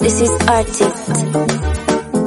This is Artist.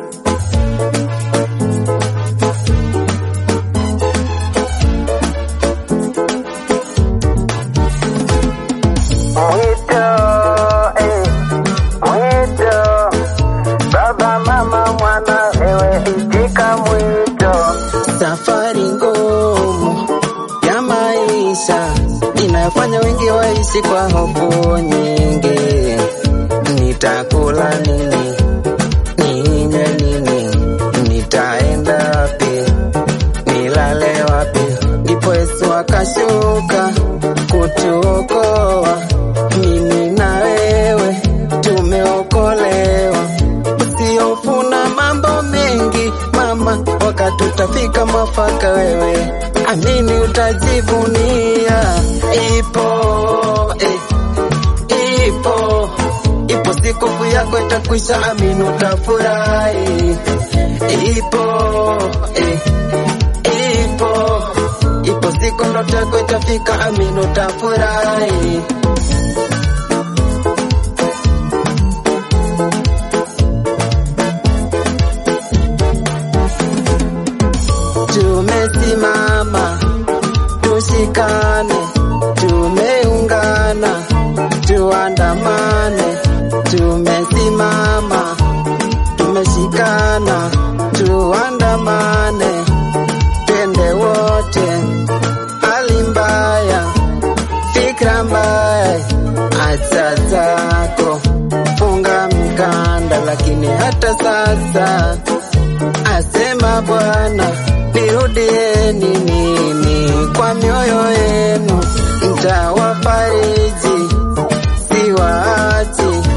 Mwito, eh, mwito, baba, mama, mwana, ewe itika mwito. Safari ngumu ya maisha inayofanya wengi waishi kwa hofu nyingi. Nitakula nini? Ninywe nini? Nitaenda wapi? Nilale wapi? Ndipo Yesu akashuka kutuokoa mimi na wewe tumeokolewa. Usihofu na mambo mengi mama, wakati utafika mwafaka, wewe amini, utajivunia. Ipo eh, ipo ipo siku hofu yako itakwisha, amini, utafurahi. Ipo eh, ipo ipo siku ndoto yako itafika, amini, utafurahi. Tumesimama, tushikane, tumeungana, tuandamane. Tumesimama, tumeshikana, tuandamane, twende wote. Hali mbaya, fikra mbaya, acha zako, funga mkanda, lakini hata sasa asema Bwana, nirudieni mimi kwa mioyo yenu, ntawafariji, siwaachi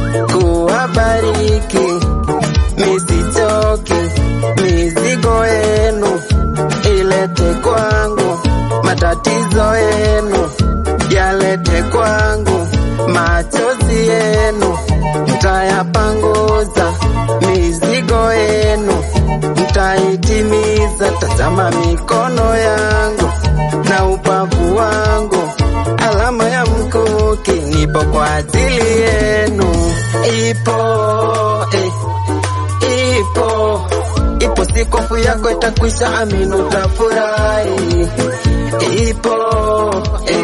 kuwabariki, misichoki, mizigo yenu ilete kwangu, matatizo yenu yalete kwangu, machozi yenu ntayapanguza, mizigo yenu nitaitimiza. Tazama mikono yangu na upavu wangu, alama ya mkuki, nipo kwa ajili yenu. Ipo eh, ipo ipo siku hofu yako itakwisha, amini, utafurahi. Ipo eh,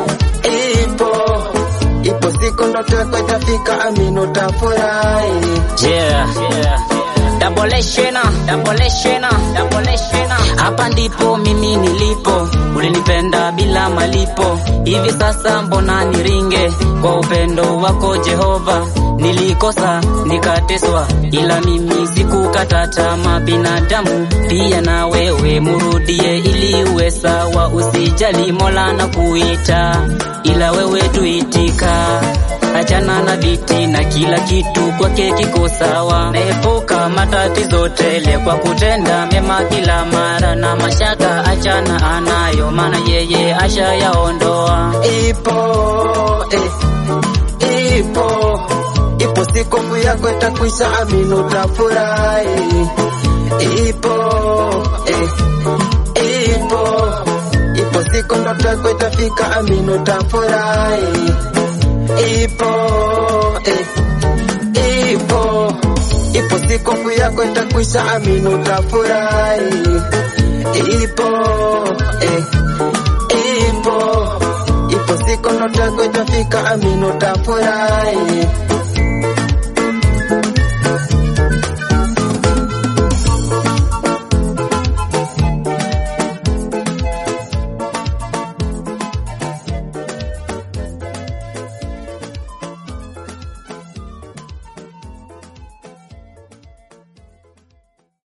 ipo ipo siku ndoto yako itafika, amini, utafurahi. Yeah. Double shena, double shena, double shena. Hapa ndipo mimi nilipo, ulinipenda bila malipo. Hivi sasa mbona niringe kwa upendo wako Jehova? Nilikosa nikateswa, ila mimi sikukata tamaa. Binadamu pia na wewe murudie, ili uwe sawa. Usijali, Mola na kuita, ila wewe tuitika Achana na viti na kila kitu kwake kiko sawa. Naepuka matatizo tele kwa kutenda mema kila mara, na mashaka achana anayo, maana yeye ashayaondoa. Ipo eh, ipo ipo siku hofu yako itakwisha, amini, utafurahi. Ipo eh, ipo ipo siku ndoto yako itafika, amini, utafurahi. Ipo eh, ipo ipo siku hofu yako itakwisha, amini, utafurahi. Ipo eh, ipo ipo siku ndoto yako itafika, amini, utafurahi.